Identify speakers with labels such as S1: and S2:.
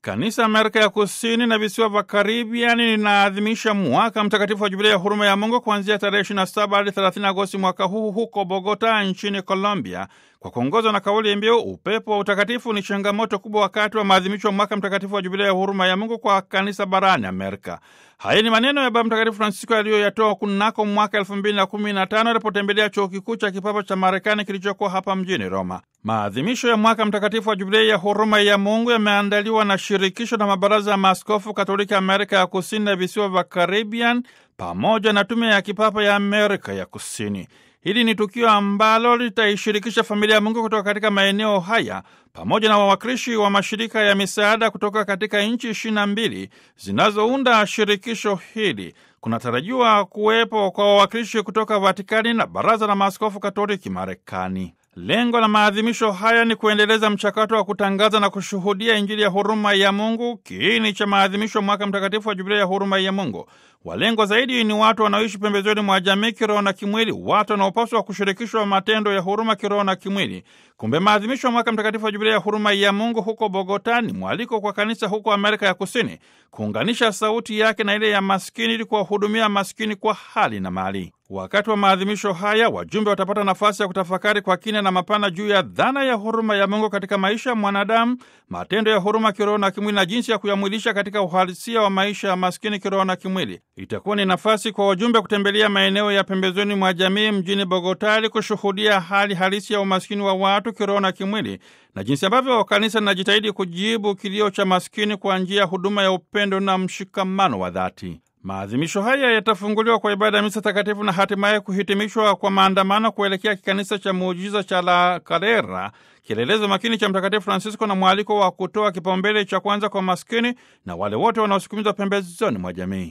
S1: Kanisa Amerika ya Kusini na visiwa vya Karibiani linaadhimisha mwaka mtakatifu wa Jubilia ya huruma ya Mungu kuanzia tarehe 27 hadi 30 Agosti mwaka huu huko Bogota nchini Colombia, kwa kuongozwa na kauli mbiu upepo wa utakatifu ni changamoto kubwa wakati wa maadhimisho ya mwaka mtakatifu wa Jubilia ya huruma ya Mungu kwa kanisa barani Amerika. Haya ni maneno ya Baba Mtakatifu Francisco aliyoyatoa kunako mwaka elfu mbili na kumi na tano alipotembelea chuo kikuu cha kipapa cha Marekani kilichokuwa hapa mjini Roma. Maadhimisho ya mwaka mtakatifu wa Jubilia ya huruma ya Mungu yameandaliwa na shirikisho na mabaraza ya maaskofu Katoliki Amerika ya Kusini na visiwa vya Caribbean pamoja na tume ya kipapa ya Amerika ya Kusini. Hili ni tukio ambalo litaishirikisha familia ya Mungu kutoka katika maeneo haya pamoja na wawakilishi wa mashirika ya misaada kutoka katika nchi ishirini na mbili zinazounda shirikisho hili. Kunatarajiwa kuwepo kwa wawakilishi kutoka Vatikani na Baraza la Maaskofu Katoliki Marekani. Lengo la maadhimisho haya ni kuendeleza mchakato wa kutangaza na kushuhudia Injili ya huruma ya Mungu, kiini cha maadhimisho ya mwaka mtakatifu wa Jubilia ya huruma ya Mungu. Walengwa zaidi ni watu wanaoishi pembezoni mwa jamii kiroho na kimwili, watu wanaopaswa kushirikishwa matendo ya huruma kiroho na kimwili. Kumbe maadhimisho ya mwaka mtakatifu wa Jubilia ya huruma ya Mungu huko Bogota ni mwaliko kwa kanisa huko Amerika ya Kusini kuunganisha sauti yake na ile ya maskini ili kuwahudumia maskini kwa hali na mali. Wakati wa maadhimisho haya, wajumbe watapata nafasi ya kutafakari kwa kina na mapana juu ya dhana ya huruma ya Mungu katika maisha ya mwanadamu, matendo ya huruma kiroho na kimwili, na jinsi ya kuyamwilisha katika uhalisia wa maisha ya maskini kiroho na kimwili. Itakuwa ni nafasi kwa wajumbe kutembelea maeneo ya pembezoni mwa jamii mjini Bogota ili kushuhudia hali halisi ya umaskini wa watu kiroho na kimwili na jinsi ambavyo kanisa linajitahidi kujibu kilio cha maskini kwa njia ya huduma ya upendo na mshikamano wa dhati. Maadhimisho haya yatafunguliwa kwa ibada ya misa takatifu na hatimaye kuhitimishwa kwa maandamano kuelekea kikanisa cha muujiza cha La Calera, kielelezo makini cha Mtakatifu Francisco na mwaliko wa kutoa kipaumbele cha kwanza kwa maskini na wale wote wanaosukumizwa pembezoni mwa jamii.